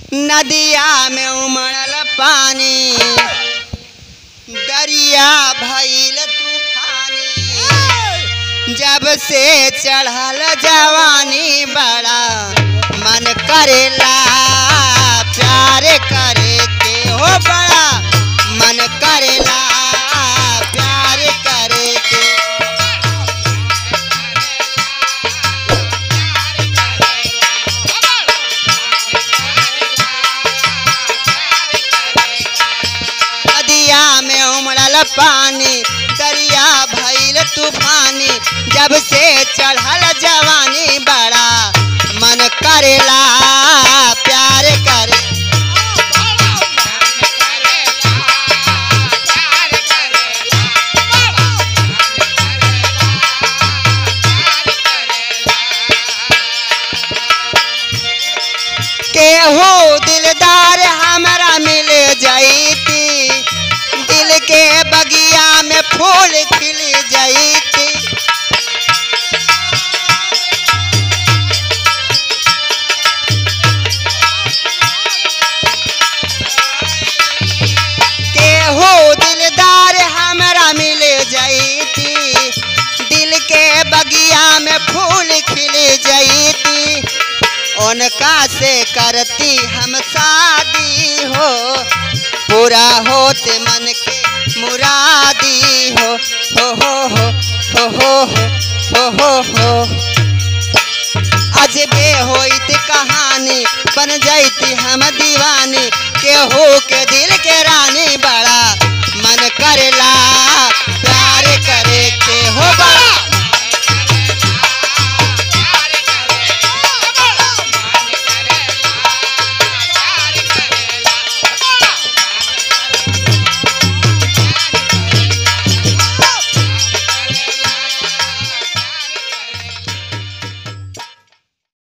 नदिया में उमड़ल पानी दरिया भइल तूफानी जब से चढ़ल जवानी बड़ा मन करेला प्यार करे के हो बड़ा मन करेला प्यार करे के नदिया में उमड़ल पानी दरिया भइल तूफानी जब से चढ़ल जवानी बड़ा मन करेला प्यार करे केहू दिलदार हमरा मिल जाइती दिल के बगिया में फूल खिल जाइती केहू दिलदार हमरा मिल जाइती दिल के बगिया में फूल खिल जाइती उनका से करती हम शादी हो पूरा होते मन के मुरादी हो हो हो हो हो हो हो हो हो अजबे होइत कहानी बन जाती हम दीवानी केहू के दिल के रानी बड़ा मन करेला